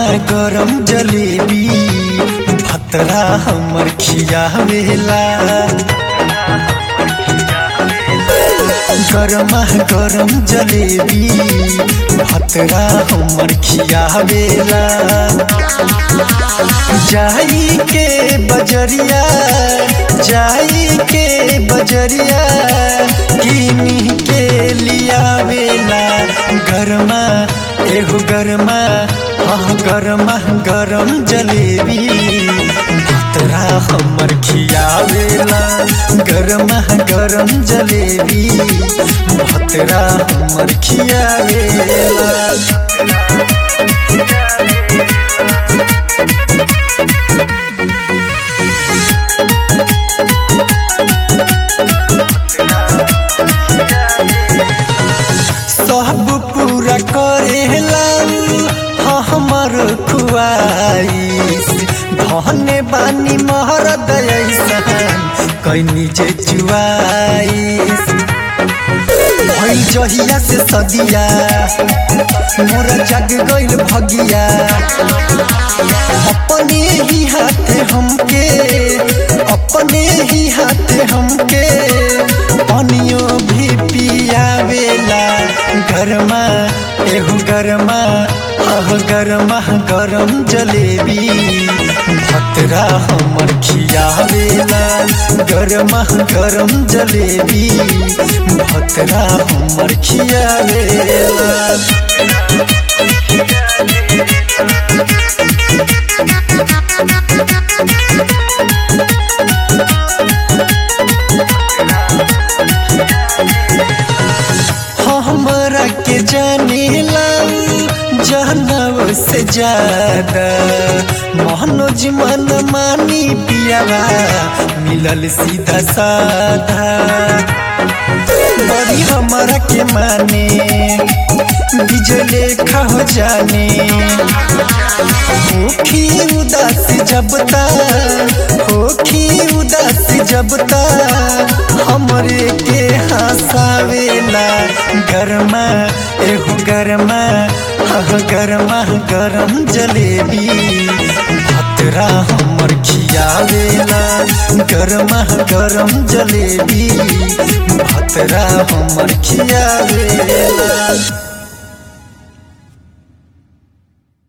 गरम जलेबी भतरा हमर खियावेला गरमा गरम जलेबी भतरा हमर खियावेला जाई के बजरिया जाई के बजरिया किनी के लियावेला गरमा एहो गरमा हाँ गरमा गरम जलेबी भतरा हमर खियावेला गरमा गरम जलेबी भतरा हमर खियावेला सब पूरा करेला हमर खुआइस धने बानी महर दयसन कैनी जे जुआइस भइल जहिया से सदिया मोरा जग गइल भगिया अपने ही हाथे हमके अपने ही हाथे हमके पानियो भी पियावेला गरमा एहू गरमा आह गरमा गरम जलेबी भतरा हमर खियावेला गरमा गरम जलेबी भतरा हमर खियावेला हमरा के जानेला जानव से ज्यादा मनोज मन मानी पियावा मिलल सीधा साधा बड़ी हमरा के माने बिजले खा हो जाने होखी उदास जबता होखी उदास जबता हमरे के हंसावेला गरमा एहो गरमा हाँ गरमा गरम जलेबी भतरा हमर खियावेला गरमा गरम जलेबी भतरा हमर खियावेला